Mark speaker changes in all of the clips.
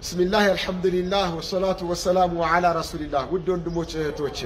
Speaker 1: ብስሚላህ አልሐምዱሊላህ ወሰላቱ ወሰላሙ ዓላ ረሱሊላህ። ውድ ወንድሞች እህቶች፣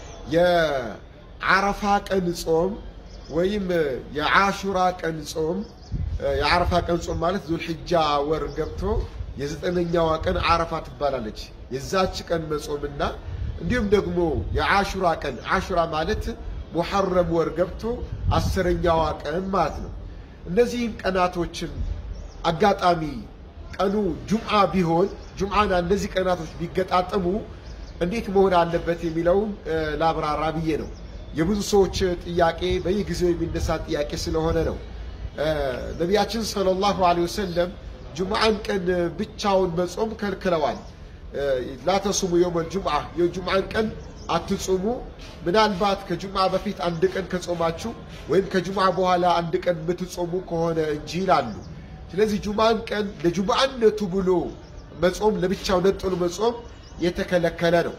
Speaker 1: የዓረፋ ቀን ጾም ወይም የዓሹራ ቀን ጾም የዓረፋ ቀን ጾም ማለት ዙልሕጃ ወር ገብቶ የዘጠነኛዋ ቀን ዓረፋ ትባላለች። የዛች ቀን መጾምና እንዲሁም ደግሞ የዓሹራ ቀን ዓሹራ ማለት ሙሐረም ወር ገብቶ አስረኛዋ ቀን ማለት ነው። እነዚህም ቀናቶችን አጋጣሚ ቀኑ ጁምዓ ቢሆን ጁምዓና እነዚህ ቀናቶች ቢገጣጠሙ እንዴት መሆን አለበት የሚለውን ላብራራ ብዬ ነው። የብዙ ሰዎች ጥያቄ በየጊዜው የሚነሳ ጥያቄ ስለሆነ ነው። ነቢያችን ሰለላሁ ዐለይሂ ወሰለም ጁምዓን ቀን ብቻውን መጾም ከልክለዋል። ላተሱሙ የውመል ጁምዓ የጁምዓን ቀን አትጹሙ፣ ምናልባት ከጁምዓ በፊት አንድ ቀን ከጾማችሁ ወይም ከጁምዓ በኋላ አንድ ቀን የምትጾሙ ከሆነ እንጂ ይላሉ። ስለዚህ ጁምዓን ቀን ለጁምዓነቱ ብሎ መጾም ለብቻው ነጥሎ መጾም የተከለከለ ነው።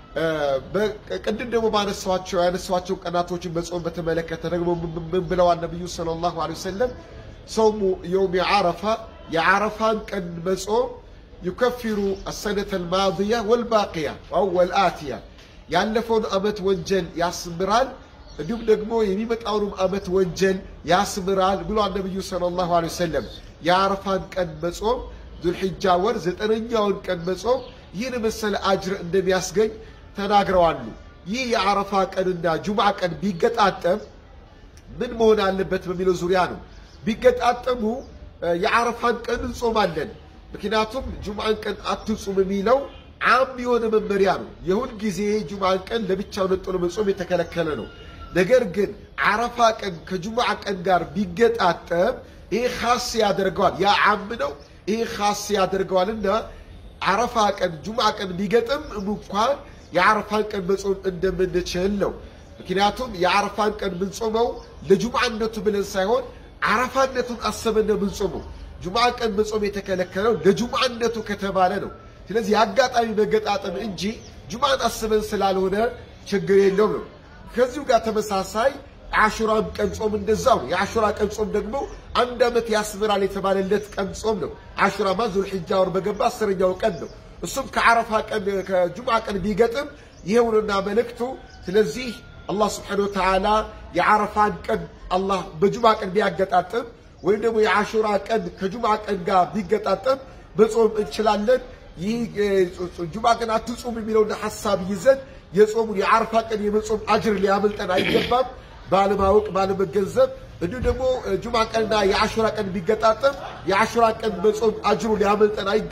Speaker 1: ቅድም ደግሞ ባነሷቸው ያነሷቸው ቀናቶችን መጾም በተመለከተ ደግሞ ምን ብለዋል ነቢዩ ሰለላሁ ዐለይሂ ወሰለም? ሰውሙ የውም የዓረፋ የዓረፋን ቀን መጾም ዩከፊሩ አሰነተ አልማድያ ወልባቅያ አው ወልአትያ ያለፈውን ዓመት ወንጀል ያስምራል፣ እንዲሁም ደግሞ የሚመጣውንም ዓመት ወንጀል ያስምራል ብሏል ነቢዩ ሰለላሁ ዐለይሂ ወሰለም። የዓረፋን ቀን መጾም ዙልሕጃ ወር ዘጠነኛውን ቀን መጾም ይህን መሰለ አጅር እንደሚያስገኝ ተናግረዋሉ። ይህ የዓረፋ ቀንና ጁምዓ ቀን ቢገጣጠም ምን መሆን አለበት በሚለው ዙሪያ ነው። ቢገጣጠሙ የዓረፋን ቀን እንጾማለን። ምክንያቱም ጁምዓን ቀን አትጹም የሚለው ዓም የሆነ መመሪያ ነው። የሁል ጊዜ ጁምዓን ቀን ለብቻው ነጥሎ መጾም የተከለከለ ነው። ነገር ግን ዓረፋ ቀን ከጁምዓ ቀን ጋር ቢገጣጠም ይሄ ካስ ያደርገዋል። ያ ዓም ነው፣ ይሄ ካስ ያደርገዋልና ዓረፋ ቀን ጁምዓ ቀን ቢገጥም እንኳን የዓረፋን ቀን መጾም እንደምንችል ነው። ምክንያቱም የዓረፋን ቀን ምንጾመው ለጁምዓነቱ ብለን ሳይሆን ዓረፋነቱን አሰበን ነው ምንጾመው። ጁምዓ ቀን መጾም የተከለከለው ለጁምዓነቱ ከተባለ ነው። ስለዚህ የአጋጣሚ መገጣጠም እንጂ ጁምዓን አስበን ስላልሆነ ችግር የለውም ነው። ከዚሁ ጋር ተመሳሳይ የአሹራም ቀን ጾም እንደዛው ነው። የአሹራ ቀን ጾም ደግሞ አንድ ዓመት ያስምራል የተባለለት ቀን ጾም ነው። አሹራማ ዙልሕጃ ወር በገባ አስረኛው ቀን ነው። እሱም ከዓረፋ ቀን ከጁምዓ ቀን ቢገጥም ይኸውንና መልእክቱ። ስለዚህ አላህ ስብሓነሁ ወተዓላ የዓረፋን ቀን አላህ በጁምዓ ቀን ቢያገጣጥም ወይም ደግሞ የአሹራ ቀን ከጁምዓ ቀን ጋር ቢገጣጠም መጾም እንችላለን። ይህ ጁምዓ ቀን አትጹም የሚለውን ሐሳብ ይዘን የጾሙን የዓረፋ ቀን የመጾም አጅር ሊያመልጠን አይገባም። ባለማወቅ ባለመገንዘብ እንዲሁም ደግሞ ጁምዓ ቀንና የአሹራ ቀን ቢገጣጠም የአሹራ ቀን መጾም አጅሩ ሊያመልጠን አይ